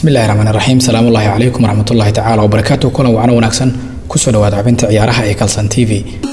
bismillahi raxmaan raxiim salaamullaahi calaykum waraxmatullaahi tacaala wabarakaatu kulan wacno wanaagsan kusoo dhawaada xubinta ciyaaraha ee kalsan t v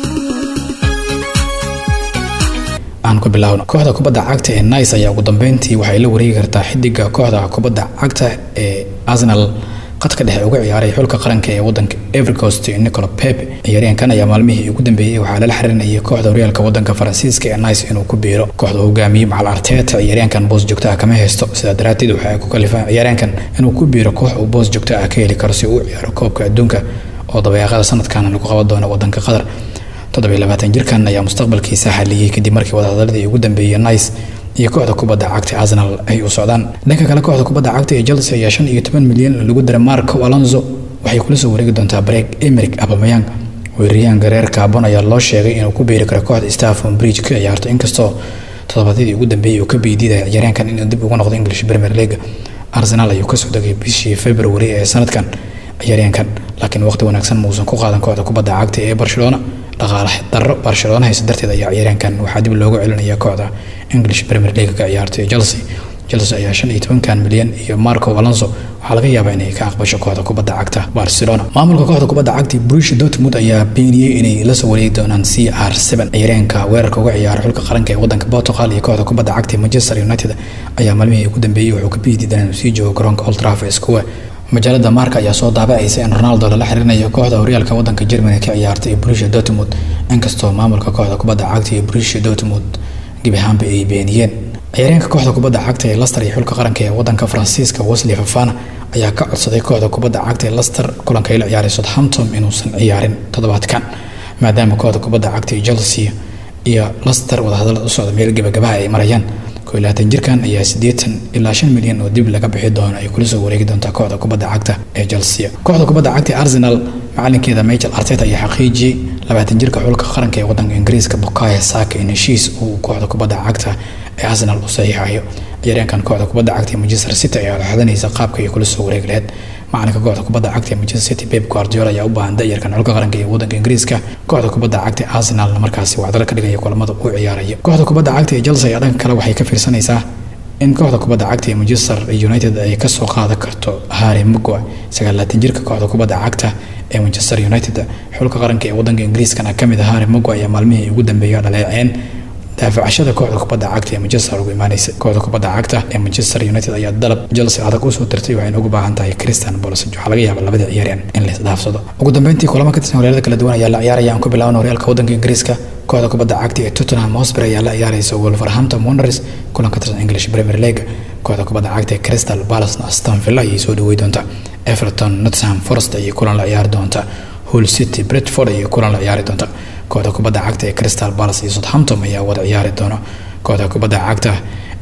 aan ku bilaawno kooxda kubadda cagta ee nice ayaa ugu dambeyntii waxay la wareegi kartaa xidiga kooxda kubadda cagta ee arsenal qadka dhexe uga ciyaaray xulka qaranka ee wadanka evercost nicolo pepe ciyaaryahankan ayaa maalmihii ugu dambeeyey waxaa lala xirinayay kooxda horyaalka wadanka faransiiska ee nice inuu ku biiro kooxda hogaamiyey macal arteta ciyaaryahankan boos joogto ah kama haysto sidaa daraateed waxa ay ku kalifaan ciyaaryahankan inuu ku biiro koox uu boos joogto ah ka heli karo si uu u ciyaaro koobka adduunka oo dabeeqada sanadkan lagu qaban doono wadanka qatar toddobayilabaatan jirkan ayaa mustaqbalkiisa xaliyey kadib markii wadahadaladii ugu dambeeyey nice iyo kooxda kubadda cagta arsenal ay u socdaan dhanka kale kooxda kubadda cagta ee chelsea ayaa shan iyo toban milyan lagu diray marco alonso waxay kula soo wareegi doontaa bareeg emeric abamayang weeraryahanka reer kaabon ayaa loo sheegay inuu ku biiri karo kooxda staffon bridge ka ciyaarto inkastoo toddobaadyadii ugu dambeeyey uu ka beydiidaya ciyaaryahankan inuu dib ugu noqdo english premier league arsenal ayuu kasoo degay bishii february ee sanadkan ciyaaryahankan laakiin waqti wanaagsan muusan ku qaadan kooxda kubadda cagta ee barcelona dhaqaale daro barcelona hayse darteed ayaa ciyaaryahankan waxaa dib loogu celinaya kooxda english premier league ka ciyaartay chelsea chelsea ayaa shan iyo tobankan milyan iyo marco alonso waxaa laga yaabaa inay ka aqbasho kooxda kubadda cagta barcelona maamulka kooxda kubadda cagta bruce dortmund ayaa beeniyey inay la soo wareegi doonaan c r seven ciyaaryahanka weerarka uga ciyaara xulka qaranka ee wadanka portugal iyo kooxda kubadda cagta manchester united ayaa maalmihii ugu dambeeyey wuxuu ka biididan inuu sii joogo garoonka old trafford square majaalada marka ayaa soo daabacaysa in ronaldo lala xiriirinayo kooxda horyaalka wadanka germany ka ciyaartay brusia dortmund inkastoo maamulka kooxda kubadda cagta iyo brusia dortmund gebi ahaanba ay beeniyeen ciyaaryahanka kooxda kubadda cagta ee laster iyo xulka qaranka ee wadanka faransiiska wesley fafana ayaa ka codsaday kooxda kubadda cagta ee laster kulanka ay la ciyaaray southampton inuusan ciyaarin toddobaadkan maadaama kooxda kubadda cagta ee chelsea iyo laster wadahadalada u socda meel gebagabaha ay marayaan labaatan jirkan ayaa siddeetan ilaa shan milyan oo dib laga bixi doono ay kula soo wareegi doontaa kooxda kubadda cagta ee chelsea kooxda kubadda cagta ee arsenal macalinkeeda michael arteta ayaa xaqiijiyey labaatan jirka xulka qaranka ee wadanka ingiriiska bukaya saka in heshiis uu kooxda kubadda cagta ee arsenal u saxiixayo ciyaaryaankan kooxda kubadda cagta ee manchester city ayaa laxadanaysa qaabka ay kula soo wareegi lahayd macalinka kooxda kubadda cagta ee manchester city pep guardiola ayaa u baahan da'yarkan xulka qaranka ee wadanka ingiriiska kooxda kubadda cagta ee arsenal markaasi wacdalo ka dhigaya kulamada uu ciyaaraya kooxda kubadda cagta ee chelsea ayaa dhanka kale waxay ka fiirsanaysaa in kooxda kubadda cagta ee manchester united ay kasoo qaadan karto harry mugwa sagaalaatan jirka kooxda kubadda cagta ee manchester united xulka qaranka ee wadanka ingiriiskana kamid ah harry mugwa ayaa maalmihii ugu dambeeya dhaleeceen daafacashada kooxda kubadda cagta ee manchester ugu imaaneysa kooxda kubadda cagta ee manchester united ayaa dalab chelsea adag usoo tirtay waxayna ugu baahan tahay christian bols waxaa laga yaaba labada ciyaaryan in la isdhaafsado ugu dambeyntii kulamo ka tirsan horyaalada kala duwan ayaa la ciyaaraya aan ku bilaabana horyaalka wadanka ingiriiska kooxda kubadda cagta ee tottenham hotspur ayaa la ciyaaraysa wolverhampton wanderers kulan ka tirsan english premier league kooxda kubadda cagta ee crystal palace aston villa ayay soo dhaweey doonta everton nottingham forest ayay kulan la ciyaari doonta hull city bretford ayay kulan la ciyaari doonta kooxda kubadda cagta ee crystal palace iyo southampton ayaa wada ciyaari doona kooxda kubadda cagta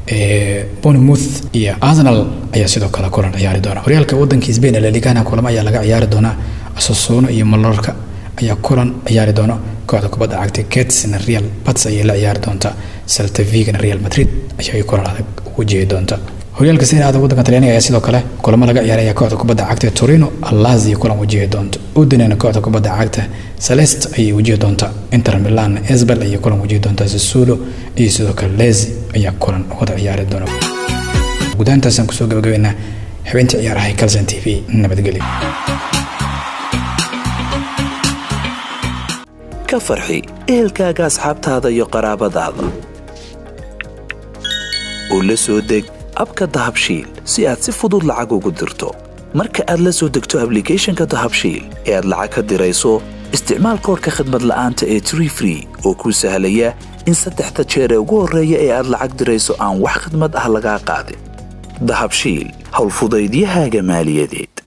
ee bournemouth iyo arsenal ayaa sidoo kale kulan ciyaari doona horyaalka wadanka spain ee laligana kulamo ayaa laga ciyaari doonaa sassuolo iyo malorka ayaa kulan ciyaari doona kooxda kubadda cagta ketsna real bats ayay la ciyaari doonta celta vigana real madrid ayay kulan adag ugu jeedi doonta horyaalka serie aada wadanka talyaaniga ayaa sidoo kale kulamo laga ciyaaraya kooxda kubadda cagta torino alazio kulan wajihi doonta udinena kooxda kubadda cagta celest ayay wajihi doonta inter milan esbel ayay kulan wajihi doonta sassuolo iyo sidoo kale lezi ayaa kulan wada ciyaari doona gudahantaasaan kusoo gabagabeynaa xubinta ciyaaraha calson t v nabadgelyo ka farxi ehelkaaga asxaabtaada iyo qaraabadaada oo la soo deg abka dahabshiil si aad si fudud lacag ugu dirto marka aad la soo degto ablicathonka dahabshiil ee aad lacag ka dirayso isticmaal koorka khadmad la'aanta ee tree free oo kuu sahlaya in saddexda jeer ee ugu horreeya ee aad lacag dirayso aan wax khadmad ah lagaa qaadin dahabshiil howlfudaydiyahaaga maaliyadeed